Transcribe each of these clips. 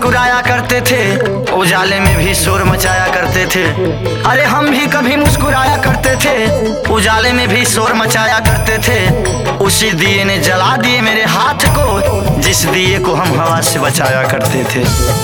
मुस्कुराया करते थे उजाले में भी शोर मचाया करते थे अरे हम भी कभी मुस्कुराया करते थे उजाले में भी शोर मचाया करते थे उसी दिए ने जला दिए मेरे हाथ को जिस दिए को हम हवा से बचाया करते थे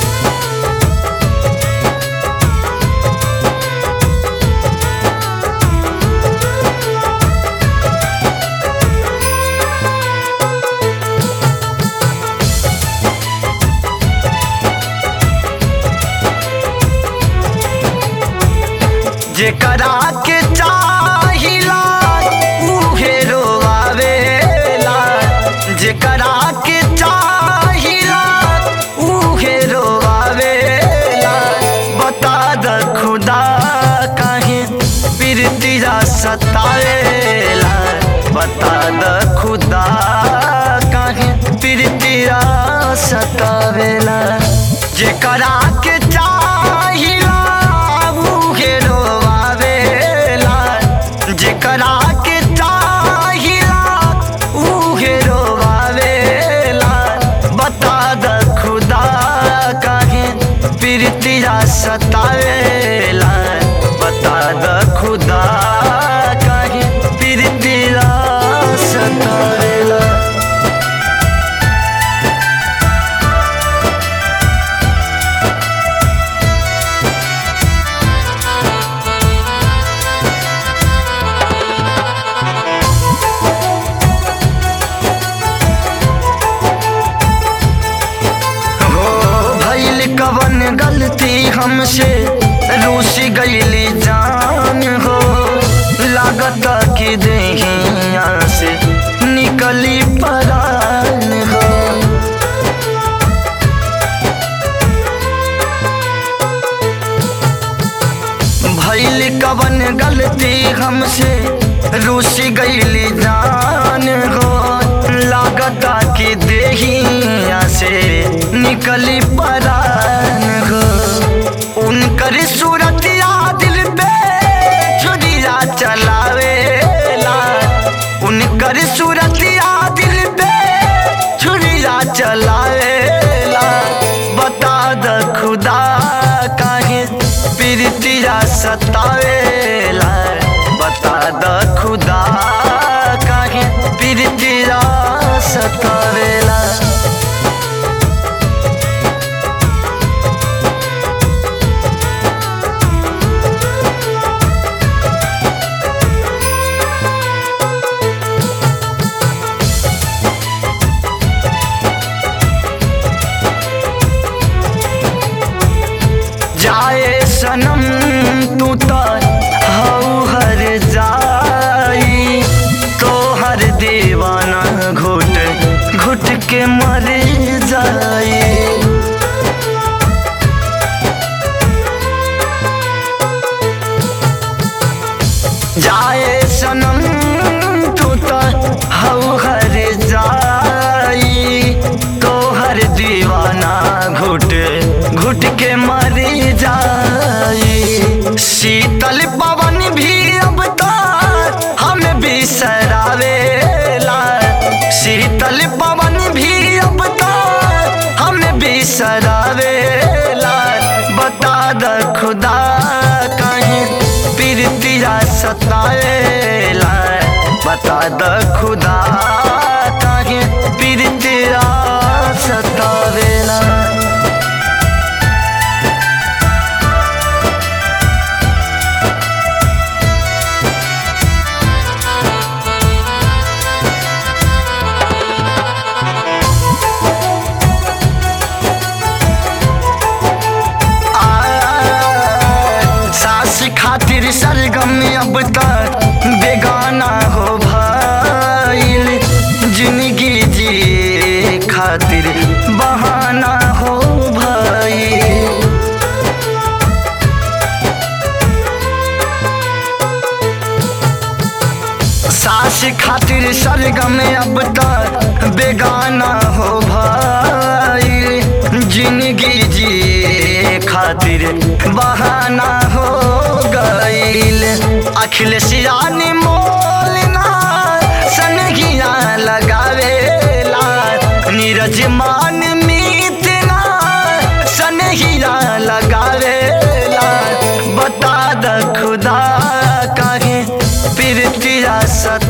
जेकरा के चाहिला उहे रोआवेला जेकरा के चाहिला उहे रोआवेला बता द खुदा काहे प्रीतिया सतावेला बता द खुदा काहे प्रीतिया सतावेला जेकरा के चाहिला उहे रोआवेला जेकरा के चाहिला उहे रोआवेला बता द खुदा काहे प्रीतिया सतावेला बता द खुदा काहे प्रीतिया सतावेला हो भइल कवन गलती हमसे रूसी गईली जान हो लागत कि देहिया से निकली परान हो भइल कवन गलती हमसे रूसी गईली जान हो लागता कि देहिया से निकली परान हो उनकर सूरतिया दिल पे छुरिया चलावेला उनकर सूरतिया दिल पे छुरिया चलावेला बता द खुदा काहे प्रीतिया सतावेला बता द खुदा काहे प्रीतिया सतावेला जाए सनम तू तो हऊ हर जाई तो हर दीवाना घुट घुट के मर जाई जाए सनम तू तो हऊ हर जाई तो हर दीवाना घुट घुट के मर जाई शीतल पवन भी अब तक हमें बिसरावेला शीतल पवन भी अब तक हमें बिसरावेला बता द खुदा कहीं प्रीतिया सतावेला बता द खुदा कहीं प्रीतिया सतावेला आ, सास खातिर सरगम अब तक बेगाना हो भइल जिंदगी जी खातिर बहाना हो भइल सास खातिर सरगम अब तक बेगाना हो भाई जिंदगी जी खातिर बहाना हो गईल अखिलेश यानी मोलना सनगिया लगावेला नीरज मान मीतना प्रीतिया सत